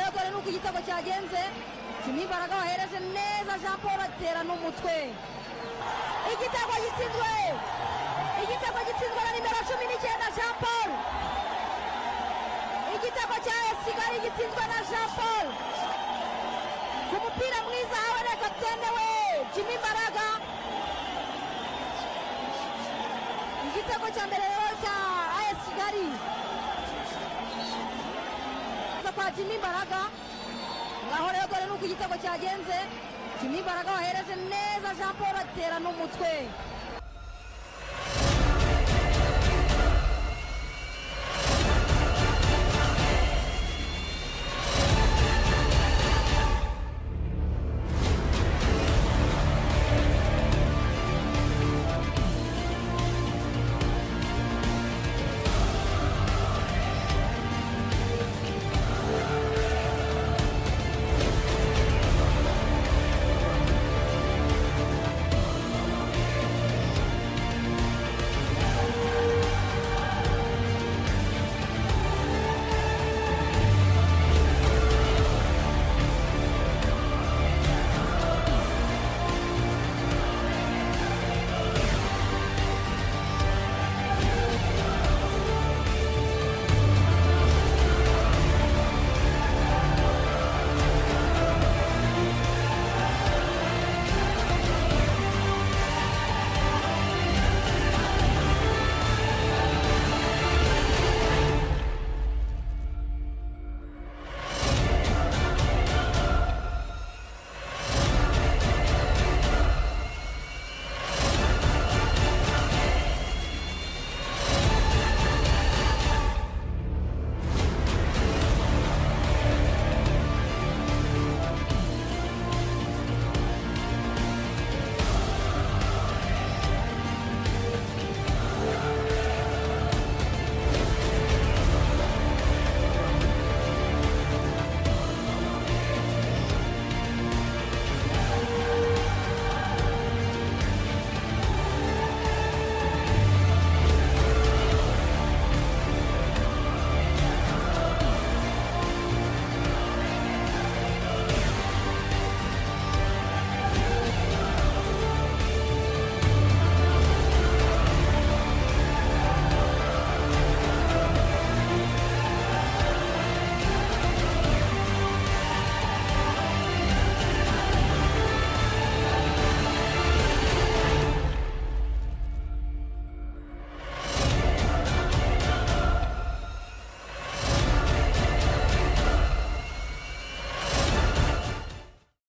igitego cyagenze kimwe imbaraga wahereje neza jean paul atera n'umutwe igitego gitsinzwe igitego gitsinzwe na nimero cumi n'icyenda jean paul igitego cya kigali gitsinzwe na jean paul ku mupira mwiza hawe na kapitene we jimmy mbaraga igitego cya mbere rero cya as kigali kwa jimmy mbaraga ngaho rero dore ni uko igitego cyagenze jimmy mbaraga wahereje neza jean paul atera n'umutwe